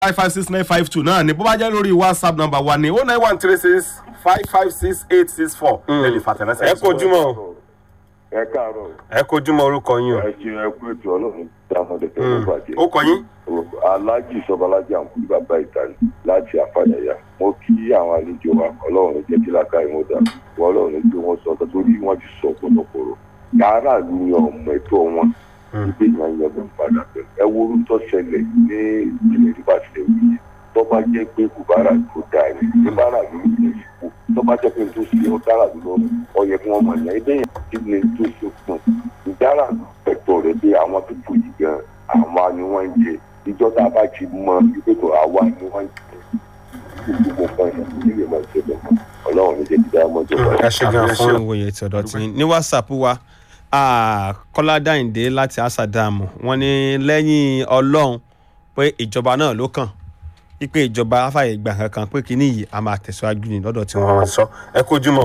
five five six nine five two náà ni bó bá jẹ́ lórí whatsapp number wa ni oh nine one three six five five six eight six four ẹ lè fàtẹ̀rẹ́sẹ̀. ẹ kojúmọ́ ẹ káàárọ̀ ẹ kojúmọ́ orúkọ yín o. ẹ ṣe ẹ kú ètò ọlọ́run dáhùn dẹ̀tẹ̀ ló bàjẹ́. ó kọ yín. alájì sọbalájà ń kú bàbá ìtàlẹ̀ láti àfàyàyà mo kí àwọn àlejò wa ọlọ́run jẹ́ kí lákà ìwọ̀n dà wọ́n ọlọ́run gbé wọn sọ torí wọ́n ti sọ pọ̀lọpọ̀lọ yàrá lu ni ọmọ ẹ̀tọ́ wọn ìgbé yẹn yẹn ló ń padà bẹ̀ ẹ wo orú tó ṣẹlẹ̀ ní ìpínlẹ̀ rivers lẹ́wọ̀ tó bá jẹ́ pé kùbárà tó dáa ní kùbárà ló ń lè fò tó bá jẹ́ pé tó ṣe ó dára lọ ọ yẹ kí wọ́n mọ̀ ní ẹgbẹ́ yẹn kí ni tó ṣe fún ìdára ẹ̀tọ́ rẹ̀ pé àwọn tó fò yìí gan àwọn ni wọ́n ń jẹ ìjọ tá a bá ti mọ ìgbésò àwa ni wọ́n ń jẹ gbogbo nǹkan yẹn nílé máa ṣe lọ ọlọ́run ní jẹ́ kí dáa mọ́jọ́ ẹ ṣe gan fún ìwòye tí ọ̀dọ̀ tí ní whatsapp wa kọ́lá dáìndé láti asadamu wọ́n ní lẹ́yìn ọlọ́run pé ìjọba náà ló kàn wípé ìjọba afáyè gbà kankan pé kínní yìí a máa tẹ̀síwájú ní lọ́dọ̀ tí wọ́n sọ ẹ kojúmọ́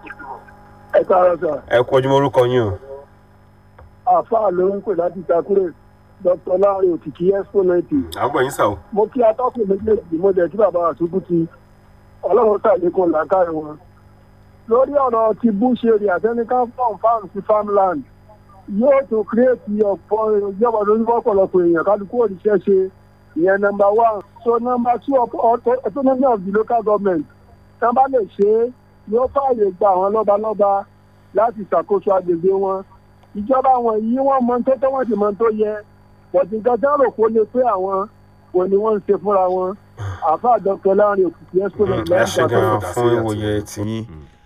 ẹ káàárọ̀ sà ẹ kojúmọ́ orúkọ yín o. àáfàá ló ń pè láti takure dr láàrin òkìkí expo ninety àgbọ̀ yín sà o. mo kí atọ́kùn méjèèjì mo jẹ́ kí bàbá àtúkù ti ọlọ́run ṣàlékún làákàyè wọn lórí ọ̀rọ̀ ti bush area technical farm farm sí farmland yóò tún kírètì ọ̀pọ̀ ìjọba lórí ọ̀pọ̀lọpọ̀ èèyàn kálukú òrìṣẹ́ ṣe ìyẹn number one so number two autonomy of the local government tán bá lè ṣe é yóò fààyè gba àwọn lọ́balọ́ba láti ṣàkóso agbègbè wọn ìjọba wọn yìí wọ́n mọ tó tó wọ́n sì mọ tó yẹ bọ̀dì nǹkan tí wọ́n rò kó lè pé àwọn kò ní wọ́n ń ṣe fúnra wọn àfa dr láàrin òkùnkùn expo ẹ ṣe gan fún ìwòye tìyín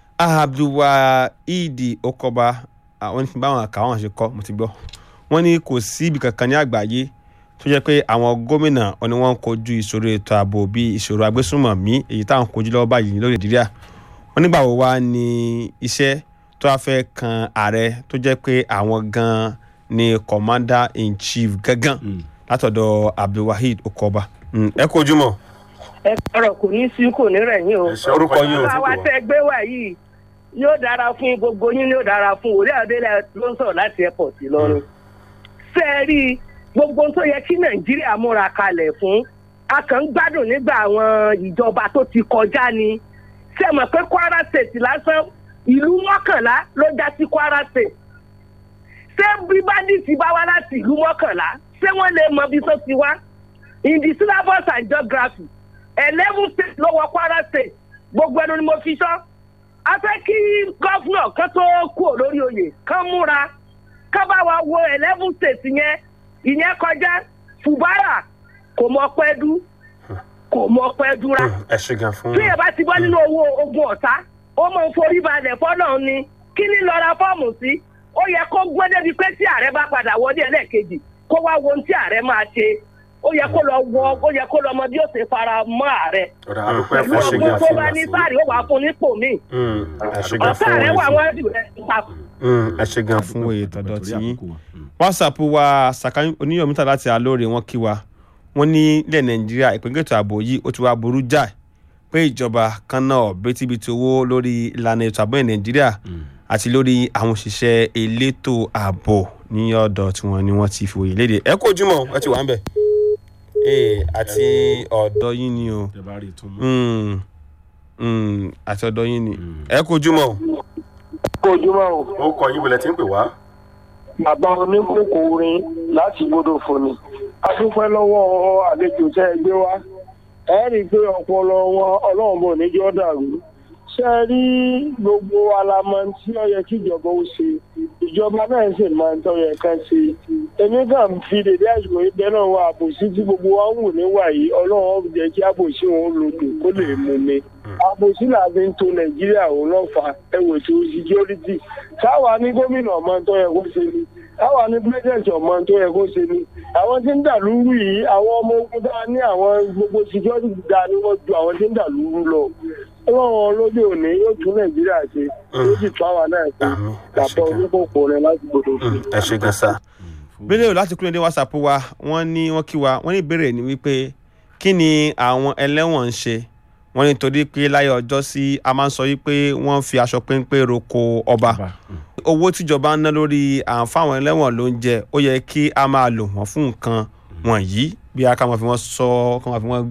abdulwaheed okoba àwọn ní báwọn àkàwọn ṣe kọ mo ti gbọ́ wọ́n ní kò sí ibì kankan ní àgbáyé tó jẹ́ pé àwọn gómìnà wọn ni wọ́n ń kojú ìṣòro ètò ààbò bíi ìṣòro agbésùnmọ̀mí èyí táwọn kojú lọ́wọ́ báyìí lórí nàìjíríà wọ́n nígbà wo wá ní iṣẹ́ tó wá fẹ́ kan ààrẹ tó jẹ́ pé àwọn gan-an ni commander in chief gangan látọ̀dọ̀ abdulwaheed okoba ẹ kojúmọ́ ẹ kọrọ kò ní sí kò ní rẹ̀yìn o. ẹ ṣe orúkọ yín o. bá wa tẹ gbé wá yìí yóò dára fún gbogbo yín yóò dára fún òrí àdélẹ ló ń sọ̀rọ̀ láti airport lọ́rùn. ṣé ẹ rí i gbogbo tó yẹ kí nàìjíríà múra kalẹ̀ fún a kàn ń gbádùn nígbà àwọn ìjọba tó ti kọjá ni ṣé ẹ mọ̀ pé kwara state lásán ìlú mọ́kànlá ló já sí kwara state ṣé bí bandits bá wá láti ìlú mọ́kànlá ṣé wọ́n lè mọ ibi tó ti wá in the syllabus and geography eleven states ló wọ kwara state gbogbo ẹnu ni mo fi sọ a fẹ́ kí gọ́fúnà kan tó kú lórí oyè kan múra ká bá wa wo eleven states yẹn ìyẹn kọjá fubara kò mọ pẹ́ dú kò mọ pẹ́ dúra ẹ ṣe gan fún tí ẹ bá ti bọ́ nínú owó ogun ọ̀tá ó mọ̀ ń forí balẹ̀ fọ́nà ni kí ni lọ ra fọ́ọ̀mù sí ó yẹ kó gbé débi pé tí ààrẹ bá padà wọlé ẹlẹ́ẹ̀kejì kó wá wo ohun tí ààrẹ máa ṣe ó yẹ kó lọ wọ ó yẹ kó lọ mọ bí ó ṣe fara mọ́ ààrẹ ọ̀rọ̀ àdúpẹ́ pẹ̀lú fún ṣe ọgbọ́n gan tó fún bá ní sáàrì ó wà á fún nípò míì ẹ ṣe gan ọ̀tá fún rẹ̀ wà ìwòye wọ́n jù rẹ̀ pa. ẹ ṣe gan fún ìwòye tọ̀dọ̀ tí yín whatsapp wa saka oníyọ̀mítà láti alóore wọn kí wa wọ́n ní ilẹ̀ nàìjíríà ìpínlẹ̀ ètò ààbò yìí ó ti wá burú jáì pé ìjọba kan náà bítíbitì owó lórí ìlànà ètò ààbò ní nàìjíríà àti lórí àwọn òṣìṣẹ́ elétò ààbò ní ọ̀dọ̀ tí wọ́n ní wọ́n ti fi òye léde ẹ kó ojúmọ́ ẹ ti wà ń bẹ̀ ee àti ọ̀dọ̀ yín ni o Mm, mm, àti ọ̀dọ̀ yín ni ẹ kó ojúmọ́ o. ojúmọ́ o ó kọ yín wọlé tí ń pè wá. bàbá oníkókó orin láti gbọdọ̀ fòní a dúpẹ́ lọ́wọ́ àlejò tẹ́ ẹ gbé wá ẹ rí i pé ọpọlọ wọn ọlọ́run bò níjọ́ dàrú ṣe é rí gbogbo alamọ tí ó yẹ kí ìjọba ó ṣe ìjọba náà sì máa ń tọ́ yẹ ká ṣe èmi kàn fi dèdé àsìkò yìí bẹ́ẹ̀ náà wà àbòsí tí gbogbo wa ń wù níwà yìí ọlọ́run jẹ́ kí àbòsí wọn lòdù kó lè mú mi àbòsí là fi ń to nàìjíríà òun lọ́fà ẹ̀wò tó security táwa ní gómìnà ọmọ tó yẹ kó ṣe ni táwa ní president ọmọ tó yẹ kó ṣe ni àwọn tí ń dà lúrú yìí àwọn ọmọ ogun dáa ní àwọn gbogbo security dáa ni wọ́n ju àwọn tí ń dà lúrú lọ ọlọ́run lóde òní yóò tún nàìjíríà ṣe yóò sì tún àwa náà ṣe Àmín. Ẹ ṣé bàbá gan. oníkókó rẹ láti gbọdọ̀ fún Mm, ẹ ṣe gan sa. bílẹ̀ láti kúrò ní whatsapp wa wọ́n ní wọ́n kí wa wọ́n ní ìbéèrè ni wípé kí ni àwọn ẹlẹ́wọ̀n ń ṣe wọ́n ní torí pé láyé ọjọ́ sí a máa ń sọ wípé wọ́n fi aṣọ péńpé roko ọba owó tíjọba ń ná lórí àǹfààní ẹlẹ́wọ̀n ló ń jẹ ó yẹ kí a máa lò wọ́n fún nǹkan wọ̀nyí bí a ká máa fi wọ́n sọ ká máa fi wọ́n